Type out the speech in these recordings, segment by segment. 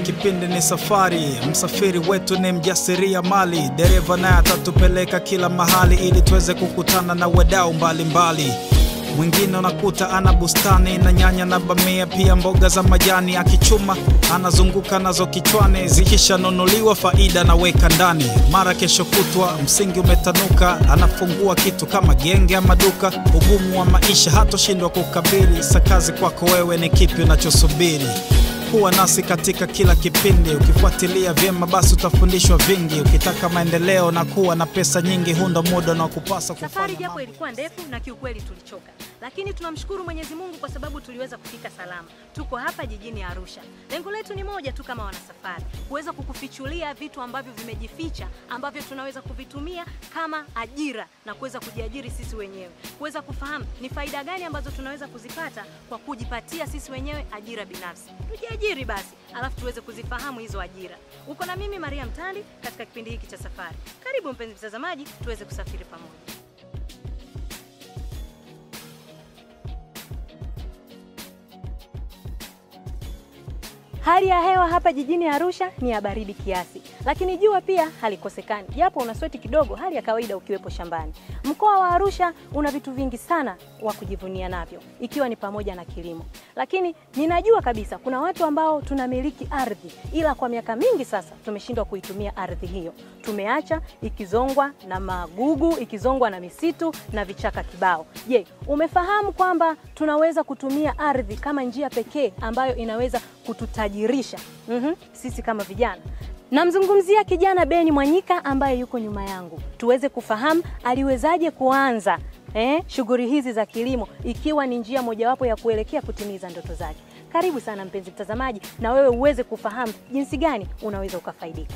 kipindi ni safari, msafiri wetu ni mjasiria mali, dereva naye atatupeleka kila mahali ili tuweze kukutana na wadau mbalimbali. Mwingine unakuta ana bustani na nyanya na bamia, pia mboga za majani, akichuma anazunguka nazo kichwani, zikishanunuliwa faida naweka ndani. Mara kesho kutwa msingi umetanuka, anafungua kitu kama genge ama duka. Ugumu wa maisha hatoshindwa kukabili, sakazi kwako wewe ni kipi unachosubiri? Kuwa nasi katika kila kipindi, ukifuatilia vyema basi utafundishwa vingi. Ukitaka maendeleo na kuwa na pesa nyingi, hundo muda na kupasa Safari kufanya japo mambo. ilikuwa ndefu na kiukweli tulichoka, lakini tunamshukuru Mwenyezi Mungu kwa sababu tuliweza kufika salama. Tuko hapa jijini Arusha. Lengo letu ni moja tu kama wanasafari, kuweza kukufichulia vitu ambavyo vimejificha ambavyo tunaweza kuvitumia kama ajira na kuweza kujiajiri sisi wenyewe, kuweza kufahamu ni faida gani ambazo tunaweza kuzipata kwa kujipatia sisi wenyewe ajira binafsi. Tujiajiri basi, alafu tuweze kuzifahamu hizo ajira. Uko na mimi Maria Mtandi katika kipindi hiki cha safari. Karibu mpenzi mtazamaji, tuweze kusafiri pamoja. Hali ya hewa hapa jijini Arusha ni ya baridi kiasi, lakini jua pia halikosekani, japo una sweti kidogo, hali ya kawaida ukiwepo shambani. Mkoa wa Arusha una vitu vingi sana wa kujivunia navyo, ikiwa ni pamoja na kilimo. Lakini ninajua kabisa kuna watu ambao tunamiliki ardhi, ila kwa miaka mingi sasa tumeshindwa kuitumia ardhi hiyo, tumeacha ikizongwa na magugu, ikizongwa na misitu na vichaka kibao. Je, umefahamu kwamba tunaweza kutumia ardhi kama njia pekee ambayo inaweza kututajirisha mhm, sisi kama vijana? Namzungumzia kijana Beni Mwanyika ambaye yuko nyuma yangu, tuweze kufahamu aliwezaje kuanza eh, shughuli hizi za kilimo ikiwa ni njia mojawapo ya kuelekea kutimiza ndoto zake. Karibu sana mpenzi mtazamaji, na wewe uweze kufahamu jinsi gani unaweza ukafaidika.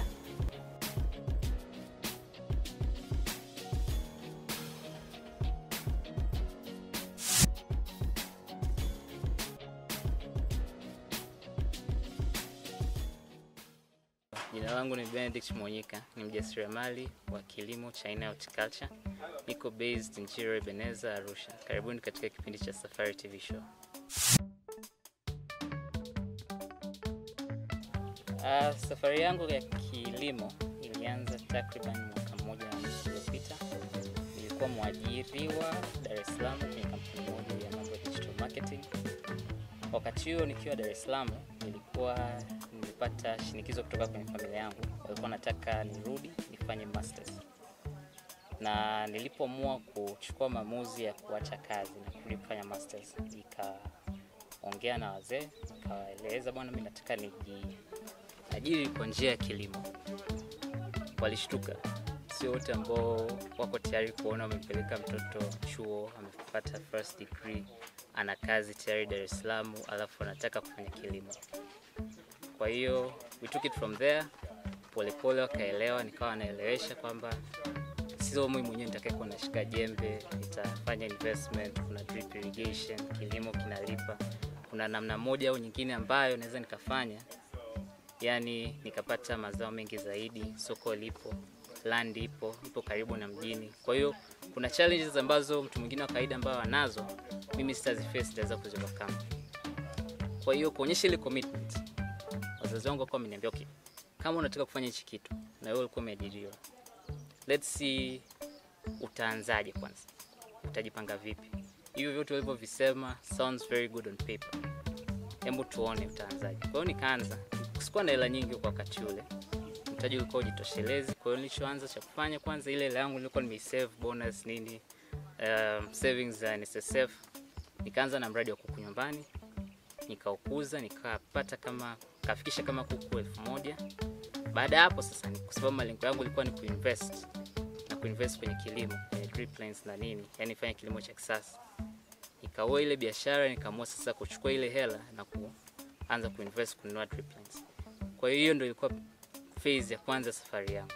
Jina langu ni Benedict Mwonyika, ni mjasiriamali wa kilimo cha aina ya horticulture. Niko based Njiro Ebeneza, Arusha. Karibuni katika kipindi cha Safari TV Show. Uh, safari yangu ya kilimo ilianza takriban mwaka mmoja na nusu uliopita. Nilikuwa mwajiriwa Dar es Salaam kwenye kampuni moja ya mambo ya digital marketing. Wakati huo nikiwa Dar es Salaam nilikuwa nimepata shinikizo kutoka kwenye familia yangu, walikuwa nataka nirudi nifanye masters, na nilipoamua kuchukua maamuzi ya kuacha kazi na kurudi kufanya masters, nikaongea na wazee, nikawaeleza bwana, mimi nataka nijiajiri kwa njia ya kilimo. Walishtuka, sio wote ambao wako tayari kuona wamempeleka mtoto chuo, amepata first degree, ana kazi tayari Dar es Salaam, alafu anataka kufanya kilimo. Kwa hiyo we took it from there, polepole wakaelewa, nikawa naelewesha kwamba sio mimi mwenyewe nitakayekuwa nashika jembe, nitafanya investment, kuna drip irrigation, kilimo kinalipa, kuna namna moja au nyingine ambayo naweza nikafanya, yani nikapata mazao mengi zaidi, soko lipo, land ipo, ipo karibu na mjini. Kwa hiyo kuna challenges ambazo mtu mwingine wa kawaida ambayo anazo, mimi sitaziface, nitaweza kuziovercome. Kwa hiyo kuonyesha ile commitment wazazi wangu wakawa wameniambia okay, kama unataka kufanya hichi kitu na wewe ulikuwa umeajiriwa, let's see utaanzaje kwanza, utajipanga vipi? Hivyo vyote walivyovisema sounds very good on paper, hebu tuone utaanzaje. Kwa hiyo nikaanza, sikuwa na hela nyingi kwa wakati ule, mtaji ulikuwa ujitoshelezi. Kwa hiyo nilichoanza cha kufanya kwanza, ile hela yangu nilikuwa nimeisave bonus nini, um, savings za NSSF, nikaanza na mradi wa kuku nyumbani nikaukuza nikapata kama kafikisha kama kuku elfu moja. Baada ya hapo sasa, ni- kwa sababu malengo yangu ilikuwa ni kuinvest na kuinvest kwenye kilimo kwenye drip lines na nini, yani fanya kilimo cha kisasa. Nikaoa ile biashara, nikaamua sasa kuchukua ile hela na kuanza kuinvest kununua drip lines. Kwa hiyo hiyo ndio ilikuwa phase ya kwanza ya safari yangu.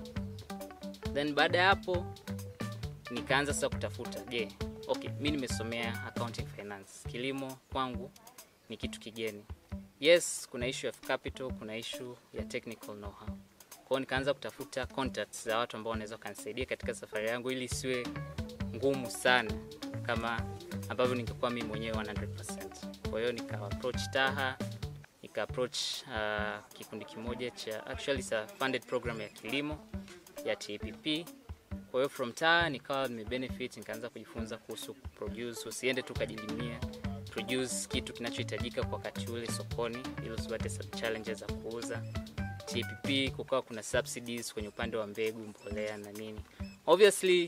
Then baada ya hapo nikaanza sasa kutafuta, je, okay, mi nimesomea accounting finance, kilimo kwangu ni kitu kigeni. Yes, kuna issue of capital, kuna issue ya technical know-how. Kwa hiyo nikaanza kutafuta contacts za watu ambao wanaweza kanisaidia katika safari yangu ili isiwe ngumu sana kama ambavyo ningekuwa mimi mwenyewe 100%. Kwa hiyo nika approach Taha nika approach uh, kikundi kimoja cha actually it's a funded program ya kilimo ya TPP. Kwa hiyo from taa nikawa nimebenefit, nikaanza kujifunza kuhusu produce, usiende tu kajilimia produce kitu kinachohitajika kwa wakati ule sokoni, ili usipate some challenges za kuuza. TPP kukawa kuna subsidies kwenye upande wa mbegu, mbolea na nini. Obviously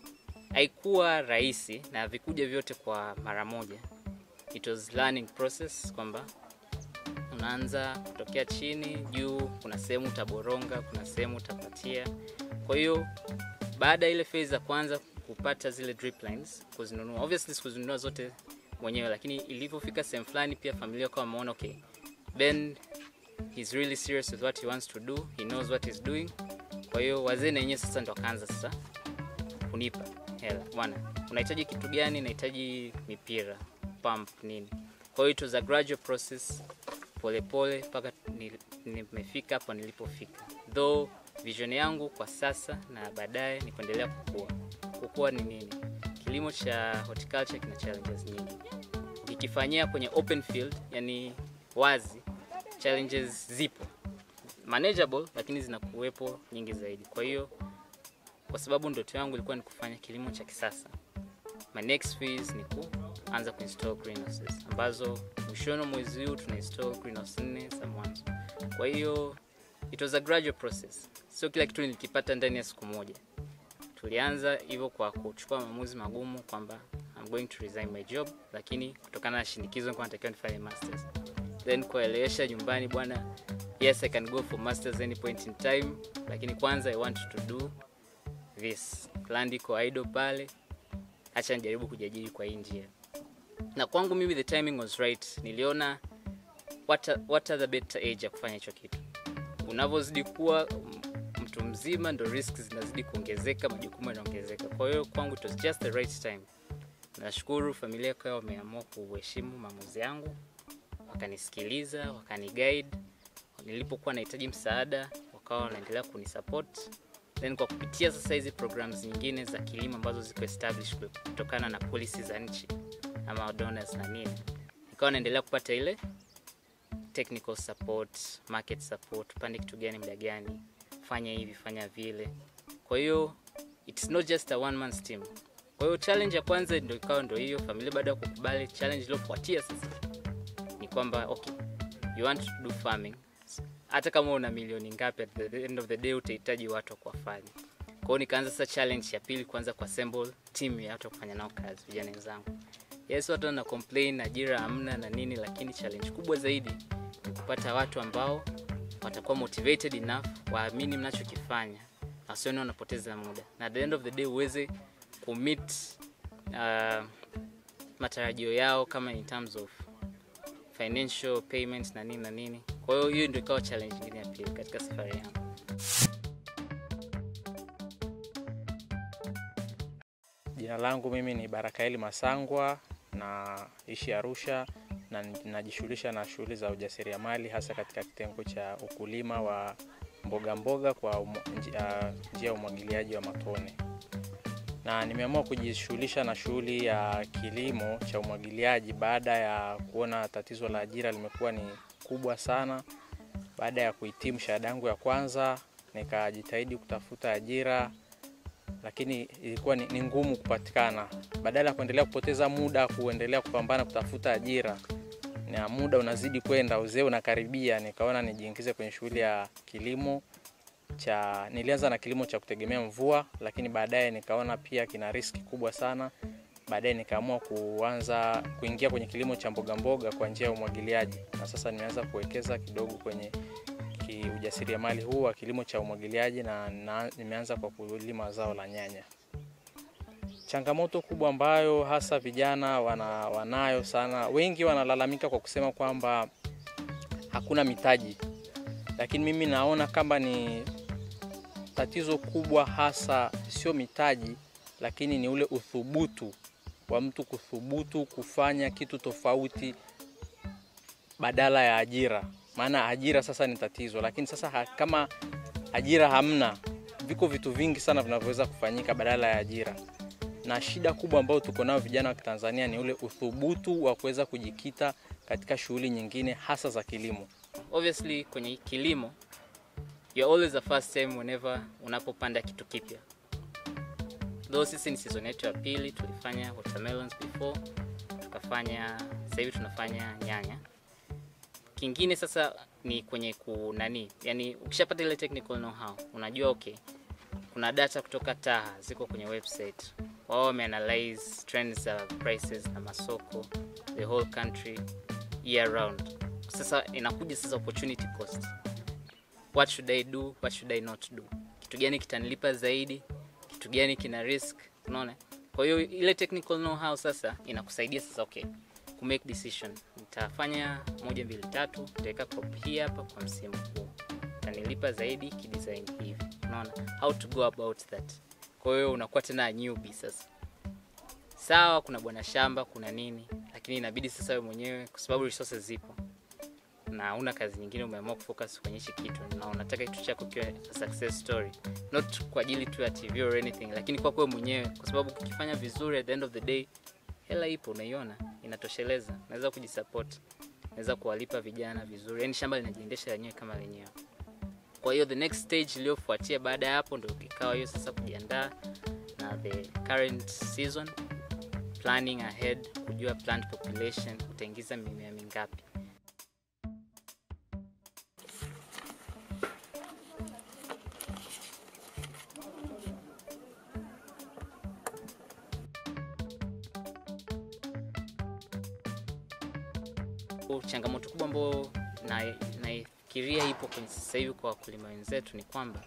haikuwa rahisi na havikuja vyote kwa mara moja. It was learning process kwamba unaanza kutokea chini juu, kuna sehemu utaboronga, kuna sehemu utapatia. Kwa hiyo baada ya ile phase ya kwanza kupata zile drip lines, kuzinunua, obviously sikuzinunua zote mwenyewe, lakini ilivyofika sehemu fulani, pia familia kwa wameona okay, Ben he's really serious with what he wants to do, he knows what he's doing. Kwa hiyo wazee na wenyewe sasa ndo wakaanza sasa kunipa hela, bwana, unahitaji kitu gani? Nahitaji mipira, pump, nini. Kwa hiyo it was a gradual process, polepole mpaka nimefika hapo nilipofika, though vision yangu kwa sasa na baadaye ni kuendelea kukua. Kukua ni nini? Kilimo cha horticulture kina challenges nyingi. Ukikifanyia kwenye open field, yani wazi, challenges zipo manageable, lakini zinakuwepo nyingi zaidi. Kwa hiyo kwa sababu ndoto yangu ilikuwa ni kufanya kilimo cha kisasa, my next phase ni kuanza kuinstall greenhouses ambazo mwishoni wa mwezi huu tuna install greenhouse nne za mwanzo. Kwa hiyo it was a gradual process, sio kila kitu nilikipata ndani ya siku moja. Tulianza hivyo kwa kuchukua maamuzi magumu kwamba I'm going to resign my job, lakini kutokana na shinikizo nilikuwa natakiwa nifanye masters, then kuelewesha nyumbani, bwana, yes I can go for masters any point in time, lakini kwanza I want to do this. Land iko idle pale, acha nijaribu kujiajiri kwa hii njia. Na kwangu mimi the timing was right. Niliona what are, what are the better age ya kufanya hicho kitu. Unavyozidi kuwa mtu mzima ndo risks zinazidi kuongezeka, majukumu yanaongezeka. Kwa hiyo kwangu it was just the right time. Nashukuru familia kwa wameamua kuheshimu maamuzi yangu, wakanisikiliza, wakaniguide. Nilipokuwa nahitaji msaada, wakawa wanaendelea kunisupport then kwa kupitia sasa hizi programs nyingine za kilimo ambazo ziko established kutokana na policy za nchi ama donors na nini, nikawa naendelea kupata ile technical support, market support, pande kitu gani, muda gani, fanya hivi, fanya vile. Kwa hiyo it's not just a one man team. Kwa hiyo challenge ya kwanza ndio ikawa ndio hiyo, familia baada ya kukubali. Challenge iliyofuatia sasa ni kwamba okay, you want to do farming hata kama una milioni ngapi, at the end of the day utahitaji watu wa kuwafanya. Kwa hiyo nikaanza sasa challenge ya pili, kwanza kwa assemble team ya watu wa kufanya nao kazi, vijana wenzangu. Yes, watu wana complain ajira hamna na nini, lakini challenge kubwa zaidi ni kupata watu ambao watakuwa motivated enough, waamini mnachokifanya, wasione wanapoteza muda, na at the end of the day uweze kumit uh, matarajio yao kama in terms of financial payments na nini na nini. Kwa hiyo hiyo ndio ikawa challenge nyingine ya pili katika safari yangu. Jina langu mimi ni Barakaeli Masangwa, naishi Arusha na najishughulisha na shughuli za ujasiriamali hasa katika kitengo cha ukulima wa mboga mboga kwa umo, njia, njia ya umwagiliaji wa matone, na nimeamua kujishughulisha na shughuli ya kilimo cha umwagiliaji baada ya kuona tatizo la ajira limekuwa ni kubwa sana. Baada ya kuhitimu shahada yangu ya kwanza, nikajitahidi kutafuta ajira lakini ilikuwa ni, ni ngumu kupatikana. Badala ya kuendelea kupoteza muda kuendelea kupambana kutafuta ajira, na muda unazidi kwenda, uzee unakaribia, nikaona nijiingize kwenye shughuli ya kilimo cha. Nilianza na kilimo cha kutegemea mvua, lakini baadaye nikaona pia kina riski kubwa sana. Baadaye nikaamua kuanza kuingia kwenye kilimo cha mboga mboga kwa njia ya umwagiliaji, na sasa nimeanza kuwekeza kidogo kwenye ujasiriamali huu wa kilimo cha umwagiliaji na, na nimeanza kwa kulima zao la nyanya. Changamoto kubwa ambayo hasa vijana wana, wanayo sana, wengi wanalalamika kwa kusema kwamba hakuna mitaji, lakini mimi naona kama ni tatizo kubwa hasa sio mitaji, lakini ni ule uthubutu wa mtu kuthubutu kufanya kitu tofauti badala ya ajira maana ajira sasa ni tatizo, lakini sasa ha, kama ajira hamna, viko vitu vingi sana vinavyoweza kufanyika badala ya ajira. Na shida kubwa ambayo tuko nayo vijana wa Kitanzania ni ule uthubutu wa kuweza kujikita katika shughuli nyingine hasa za kilimo. obviously kwenye kilimo you're always the first time whenever unapopanda kitu kipya though sisi ni season yetu ya pili tulifanya watermelons before tukafanya sasa hivi tunafanya nyanya kingine sasa ni kwenye kunani yani ukishapata ile technical know how unajua okay kuna data kutoka taha ziko kwenye website wao wameanalyze trends za prices na masoko the whole country year round sasa inakuja sasa opportunity cost what should i do what should i not do kitu gani kitanilipa zaidi kitu gani kina risk unaona kwa hiyo ile technical know how sasa inakusaidia sasa okay ku make decision nitafanya moja mbili tatu nitaweka crop hii hapa kwa msimu huu itanilipa zaidi kidesign hivi unaona how to go about that kwa hiyo unakuwa tena newbie sasa sawa kuna bwana shamba kuna nini lakini inabidi sasa wewe mwenyewe kwa sababu resources zipo na una kazi nyingine umeamua kufocus kwenye hichi kitu na unataka kitu chako kiwe a success story not kwa ajili tu ya tv or anything lakini kwako wewe mwenyewe kwa sababu ukifanya vizuri at the end of the day hela ipo unaiona inatosheleza naweza kujisupport naweza kuwalipa vijana vizuri yani shamba linajiendesha lenyewe kama lenyewe kwa hiyo the next stage iliyofuatia baada ya hapo ndo ikawa hiyo sasa kujiandaa na the current season planning ahead kujua plant population utaingiza mimea mingapi changamoto kubwa ambayo na- naifikiria ipo kwenye sasa hivi kwa wakulima wenzetu ni kwamba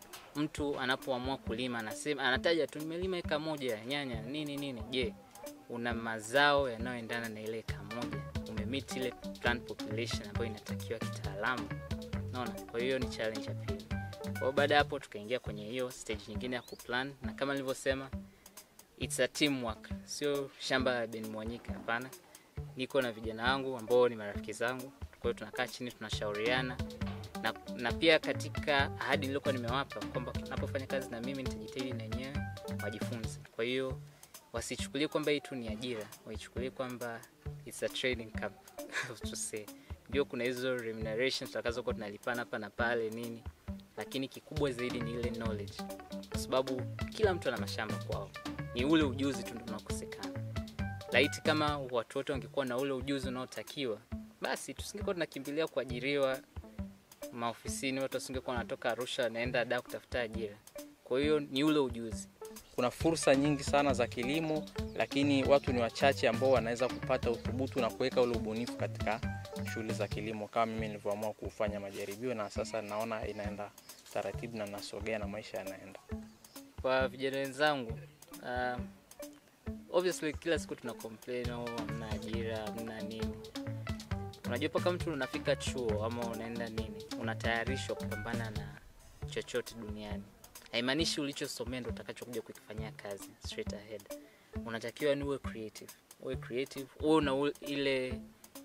mtu anapoamua kulima anasema anataja tu nimelima eka moja ya nyanya nini nini je una mazao yanayoendana na ile eka moja umemit ile plant population ambayo inatakiwa kitaalamu naona kwa hiyo ni challenge ya pili kwa hiyo baada ya hapo tukaingia kwenye hiyo stage nyingine ya kuplan na kama nilivyosema it's a teamwork sio shamba la Ben Mwanyika hapana niko na vijana wangu ambao ni marafiki zangu kwa hiyo tunakaa chini tunashauriana na, na pia katika ahadi niliokuwa nimewapa kwamba napofanya kazi na mimi nitajitahidi na wenyewe wajifunze kwa hiyo wasichukulie kwamba hii tu ni ajira waichukulie kwamba it's a training camp to say ndio kuna hizo remuneration tutakazokuwa tunalipana hapa na pale nini lakini kikubwa zaidi ni ile knowledge kwa sababu kila mtu ana mashamba kwao ni ule ujuzi tu ndio unakosekana laiti kama watu wote wangekuwa na ule ujuzi unaotakiwa basi tusingekuwa tunakimbilia kuajiriwa maofisini watu wasingekuwa wanatoka arusha wanaenda da kutafuta ajira kwa hiyo ni ule ujuzi kuna fursa nyingi sana za kilimo lakini watu ni wachache ambao wanaweza kupata uthubutu na kuweka ule ubunifu katika shughuli za kilimo kama mimi nilivyoamua kufanya majaribio na sasa naona inaenda taratibu na nasogea na maisha yanaenda kwa vijana wenzangu uh, obviously kila siku tuna complain oh, hamna ajira hamna nini unajua mpaka mtu unafika chuo ama unaenda nini unatayarishwa kupambana na chochote duniani haimaanishi ulichosomea ndo utakachokuja kukifanyia kazi straight ahead unatakiwa ni uwe creative uwe creative uwe una ule- ile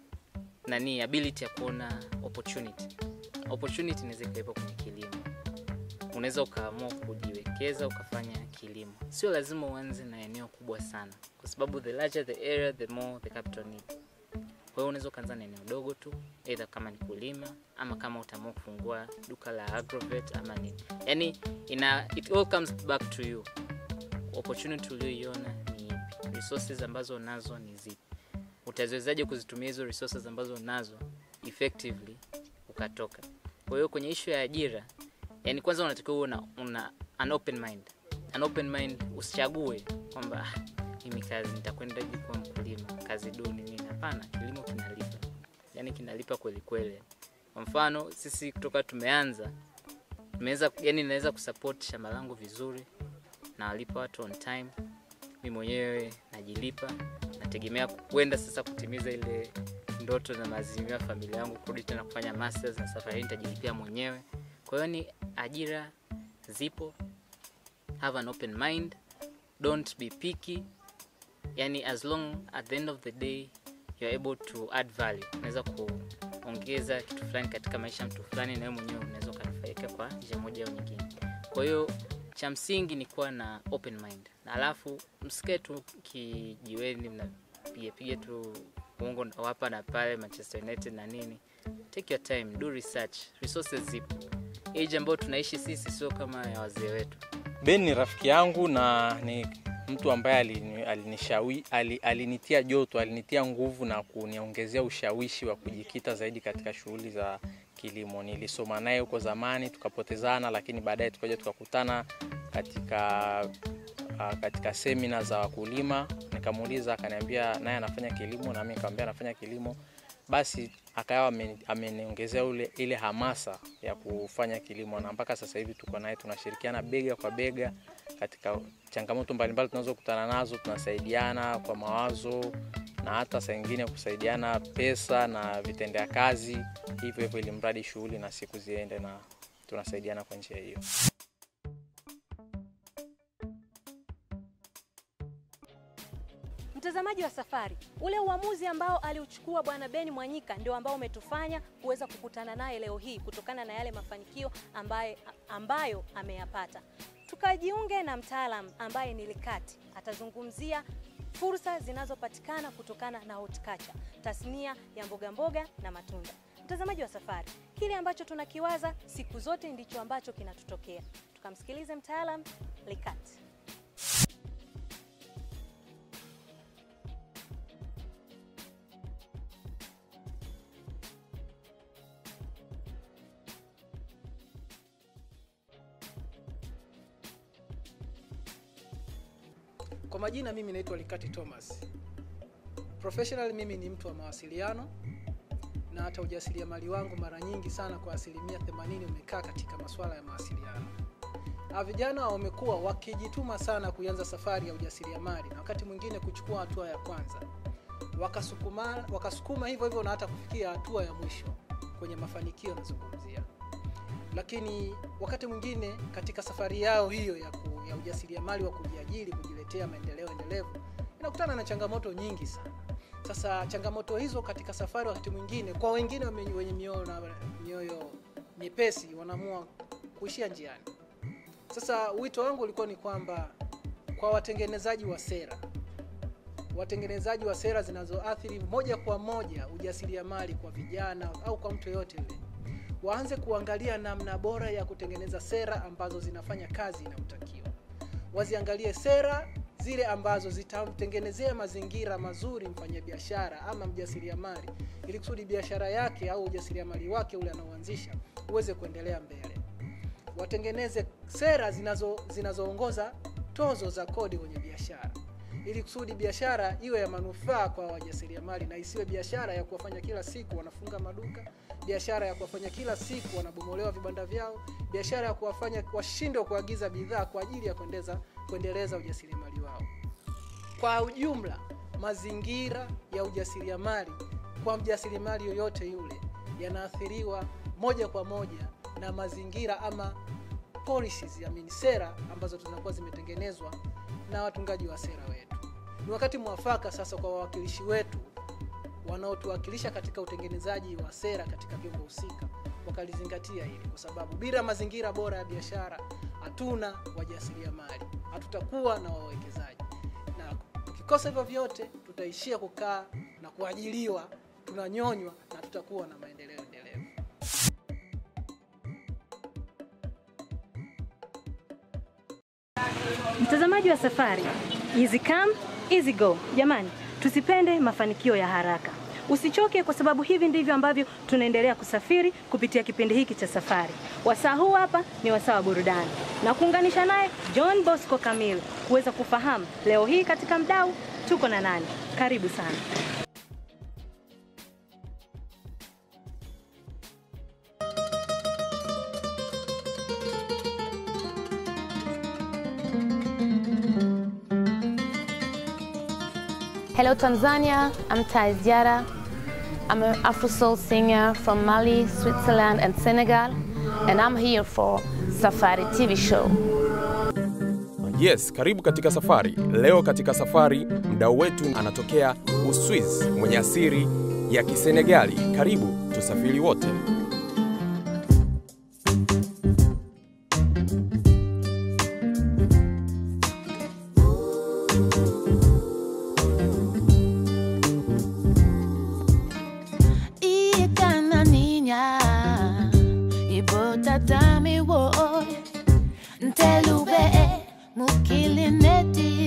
nani ability ya kuona opportunity opportunity inaweza ikawepo kwenye kilimo unaweza ukaamua kujiwekeza ukafanya kilimo sio lazima uanze na eneo kubwa sana kwa sababu the larger the area the more the capital need kwa hiyo unaweza ukaanza na eneo dogo tu either kama ni kulima ama kama utaamua kufungua duka la agrovet ama nini yani ina it all comes back to you opportunity ulioiona ni ipi resources ambazo unazo ni zipi utaziwezaje kuzitumia hizo resources ambazo unazo effectively ukatoka kwa hiyo kwenye ishu ya ajira yani kwanza unatakiwa uwe una, una an open mind an open mind usichague kwamba "Ah, mimi kazi nitakwenda hivi kuwa mkulima kazi duni nini hapana kilimo kinalipa yani kinalipa kweli kweli kwa mfano sisi kutoka tumeanza tumeweza yani naweza kusupport shamba langu vizuri nawalipa watu on time mi mwenyewe najilipa nategemea kwenda sasa kutimiza ile ndoto na maazimio ya familia yangu kurudi tena kufanya masters na safari hii nitajilipia mwenyewe kwa hiyo ni ajira zipo have an open mind don't be picky yani as long at the end of the day you're able to add value unaweza kuongeza kitu fulani katika maisha ya mtu fulani na wewe mwenyewe unaweza ukanufaika kwa njia moja au nyingine kwa hiyo cha msingi ni kuwa na open mind na alafu msikae tu kijiweni mnapigapiga tu uongo wa hapa na pale Manchester United na nini. Take your time, do research. Resources zipo. Age ambayo tunaishi sisi sio kama ya wazee wetu. Ben ni rafiki yangu na ni mtu ambaye alini- alinishawi ali- alinitia joto, alinitia nguvu na kuniongezea ushawishi wa kujikita zaidi katika shughuli za kilimo. Nilisoma naye huko zamani tukapotezana, lakini baadaye tukaja tukakutana katika ah, katika semina za wakulima. Nikamuuliza, akaniambia naye anafanya kilimo, na mimi nikamwambia anafanya kilimo. Basi akawa ameni- ameniongezea ule ile hamasa ya kufanya kilimo, na mpaka sasa hivi tuko naye tunashirikiana bega kwa bega katika changamoto mbalimbali tunazokutana nazo, tunasaidiana kwa mawazo na hata saa ingine kusaidiana pesa na vitendea kazi, hivyo hivyo, ili mradi shughuli na siku ziende, na tunasaidiana kwa njia hiyo. Mtazamaji wa safari, ule uamuzi ambao aliuchukua Bwana Ben Mwanyika ndio ambao umetufanya kuweza kukutana naye leo hii kutokana na yale mafanikio ambaye, ambayo ameyapata. Tukajiunge na mtaalam ambaye ni Likati, atazungumzia fursa zinazopatikana kutokana na horticulture, tasnia ya mboga mboga na matunda. Mtazamaji wa safari, kile ambacho tunakiwaza siku zote ndicho ambacho kinatutokea. Tukamsikilize mtaalam Likati. Kwa majina mimi naitwa Likati Thomas. Professional mimi ni mtu wa mawasiliano na hata ujasiriamali wangu mara nyingi sana kwa asilimia 80 umekaa katika masuala ya mawasiliano. Hawa vijana wamekuwa wakijituma sana kuanza safari ya ujasiriamali na wakati mwingine kuchukua hatua ya kwanza, wakasukuma, wakasukuma hivyo hivyo na hata kufikia hatua ya mwisho kwenye mafanikio nazungumzia lakini wakati mwingine katika safari yao hiyo ya, ku, ya ujasiriamali wa kujiajiri kujiletea maendeleo endelevu inakutana na changamoto nyingi sana sasa changamoto hizo katika safari wakati mwingine kwa wengine wame- wenye mioyo na mioyo nyepesi wanaamua kuishia njiani sasa wito wangu ulikuwa ni kwamba kwa watengenezaji wa sera watengenezaji wa sera zinazoathiri moja kwa moja ujasiriamali kwa vijana au kwa mtu yeyote yule waanze kuangalia namna bora ya kutengeneza sera ambazo zinafanya kazi inayotakiwa. Waziangalie sera zile ambazo zitamtengenezea mazingira mazuri mfanyabiashara ama mjasiriamali, ili kusudi biashara yake au ujasiriamali wake ule anaoanzisha uweze kuendelea mbele. Watengeneze sera zinazo zinazoongoza tozo za kodi kwenye biashara ili kusudi biashara iwe ya manufaa kwa wajasiriamali na isiwe biashara ya kuwafanya kila siku wanafunga maduka, biashara ya kuwafanya kila siku wanabomolewa vibanda vyao, biashara ya kuwafanya washindwe kuagiza bidhaa kwa ajili ya kuendeza, kuendeleza ujasiriamali wao. Kwa ujumla, mazingira ya ujasiriamali kwa mjasiriamali yoyote yule yanaathiriwa moja kwa moja na mazingira ama policies, I mean sera ambazo zinakuwa zimetengenezwa na watungaji wa sera wetu. Ni wakati mwafaka sasa kwa wawakilishi wetu wanaotuwakilisha katika utengenezaji wa sera katika vyombo husika wakalizingatia hili, kwa sababu bila mazingira bora ya biashara hatuna wajasiriamali, hatutakuwa na wawekezaji, na tukikosa hivyo vyote tutaishia kukaa na kuajiliwa, tunanyonywa na tutakuwa na maendeleo endelevu. Mtazamaji wa safari, easy come, easy go. Jamani, tusipende mafanikio ya haraka. Usichoke kwa sababu hivi ndivyo ambavyo tunaendelea kusafiri kupitia kipindi hiki cha safari. Wasaa huu hapa ni wasaa wa burudani na kuunganisha naye John Bosco Kamil kuweza kufahamu leo hii katika mdau tuko na nani. Karibu sana. Hello Tanzania, I'm Thais Diara. I'm an Afro soul singer from Mali, Switzerland and Senegal and I'm here for Safari TV show. Yes, karibu katika safari. Leo katika safari, mdau wetu anatokea Uswiz mwenye asili ya Kisenegali. Karibu tusafiri wote. dami wo ntelube mukilineti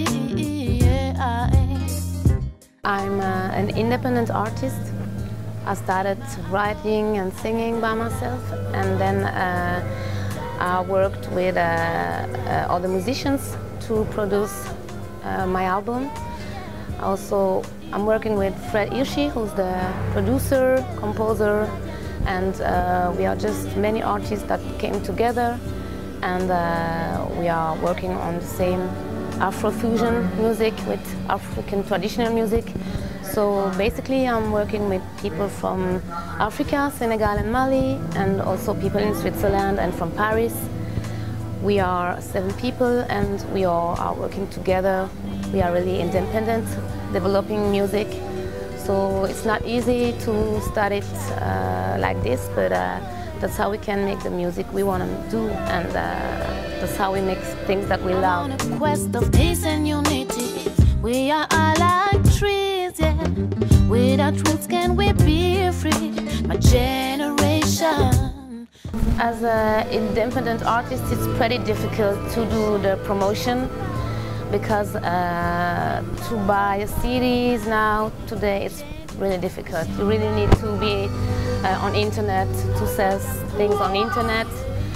I'm uh, an independent artist. I started writing and singing by myself, and then uh, I worked with uh, uh, other musicians to produce uh, my album. Also, I'm working with Fred Hirschi, who's the producer, composer, and uh, we are just many artists that came together, and uh, we are working on the same Afrofusion music with African traditional music. So basically, I'm working with people from Africa, Senegal, and Mali, and also people in Switzerland and from Paris. We are seven people, and we all are working together. We are really independent, developing music. So it's not easy to start it uh, like this, but uh, that's how we can make the music we want to do, and uh, that's how we make things that we love. On a quest of peace and unity, we are all like trees, yeah. Without roots, can we be free? My generation. As an independent artist, it's pretty difficult to do the promotion because uh, to buy CDs now today it's really difficult. You really need to be uh, on internet to sell things on internet.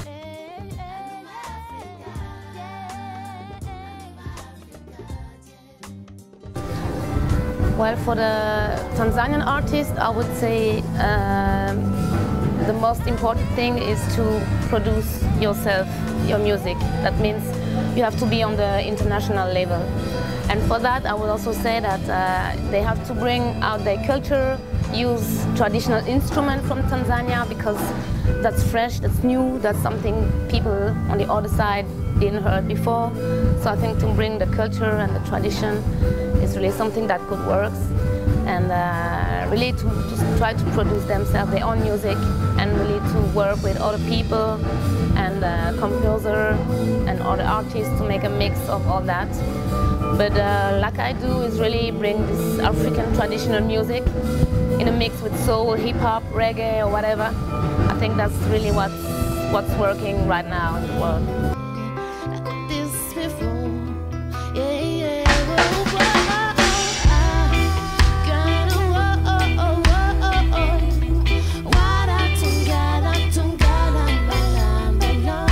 Well, for the Tanzanian artist, I would say um, the most important thing is to produce yourself, your music. That means you have to be on the international level. And for that, I would also say that uh, they have to bring out their culture, use traditional instrument from Tanzania because that's fresh, that's new, that's something people on the other side didn't heard before. So I think to bring the culture and the tradition is really something that could work. And uh, really to, to try to produce themselves their own music and really to work with other people and uh, composer and other artists to make a mix of all that. But uh, like I do is really bring this African traditional music in a mix with soul, hip hop, reggae, or whatever. I think that's really what's what's working right now in the world. Like this before. Yeah, yeah. Whoa, whoa, ah. Gonna, whoa, oh, whoa, oh. Wada tungala, tungala, bala, bala.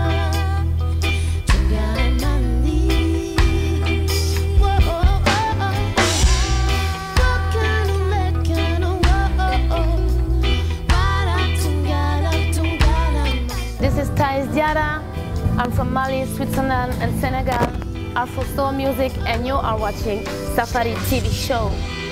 Tungala, mandi. Whoa, oh, oh, oh. Wakanu, lekanu, whoa, oh. Wada tungala, tungala, mandi. This is Thais Diara. I'm from Mali, Switzerland, and Senegal. Afro Soul Music, and you are watching Safari TV Show.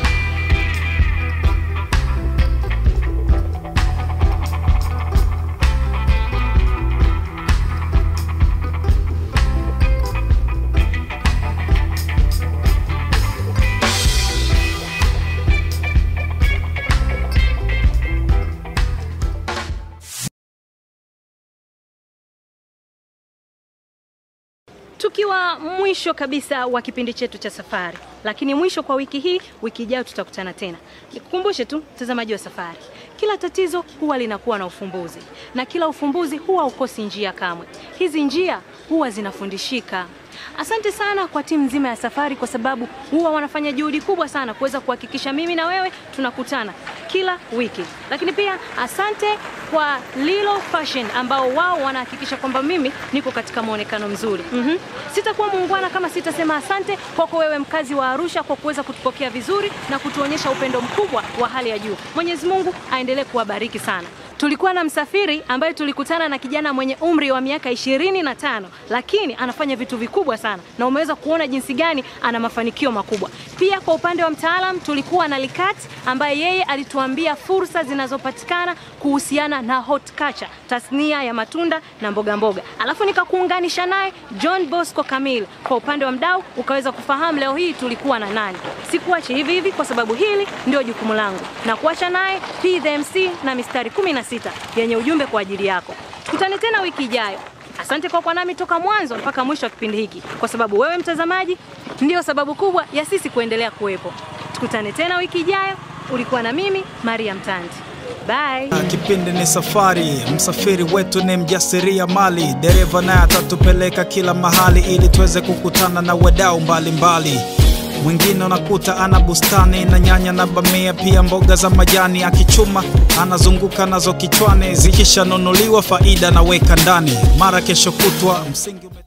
tukiwa mwisho kabisa wa kipindi chetu cha safari, lakini mwisho kwa wiki hii. Wiki ijayo tutakutana tena. Nikukumbushe tu mtazamaji wa safari, kila tatizo huwa linakuwa na ufumbuzi na kila ufumbuzi huwa ukosi njia kamwe. Hizi njia huwa zinafundishika. Asante sana kwa timu nzima ya safari, kwa sababu huwa wanafanya juhudi kubwa sana kuweza kuhakikisha mimi na wewe tunakutana kila wiki. Lakini pia asante kwa Lilo Fashion ambao wao wanahakikisha kwamba mimi niko katika muonekano mzuri. Mhm. Sitakuwa muungwana kama sitasema asante kwako wewe mkazi wa Arusha kwa kuweza kutupokea vizuri na kutuonyesha upendo mkubwa wa hali ya juu. Mwenyezi Mungu aendelee kuwabariki sana. Tulikuwa na msafiri ambaye tulikutana na kijana mwenye umri wa miaka ishirini na tano lakini anafanya vitu vikubwa sana na umeweza kuona jinsi gani ana mafanikio makubwa. Pia kwa upande wa mtaalam tulikuwa na Likat ambaye yeye alituambia fursa zinazopatikana kuhusiana na horticulture, tasnia ya matunda na mboga mboga. Alafu nikakuunganisha naye John Bosco Kamil. Kwa upande wa mdau ukaweza kufahamu leo hii tulikuwa na nani. Sikuache hivi hivi kwa sababu hili ndio jukumu langu na kuacha naye P the MC na mistari 16 yenye ujumbe kwa ajili yako. Tukutane tena wiki ijayo. Asante kwa kuwa nami toka mwanzo mpaka mwisho wa kipindi hiki, kwa sababu wewe mtazamaji ndio sababu kubwa ya sisi kuendelea kuwepo. Tukutane tena wiki ijayo. Ulikuwa na mimi Maria Mtandi. Bye. Kipindi ni safari, msafiri wetu ni mjasiria mali, dereva naye atatupeleka kila mahali ili tuweze kukutana na wadau mbalimbali. Mwingine unakuta ana bustani na nyanya na bamia, pia mboga za majani, akichuma anazunguka nazo kichwani, zikishanunuliwa faida naweka ndani, mara kesho kutwa msingi ume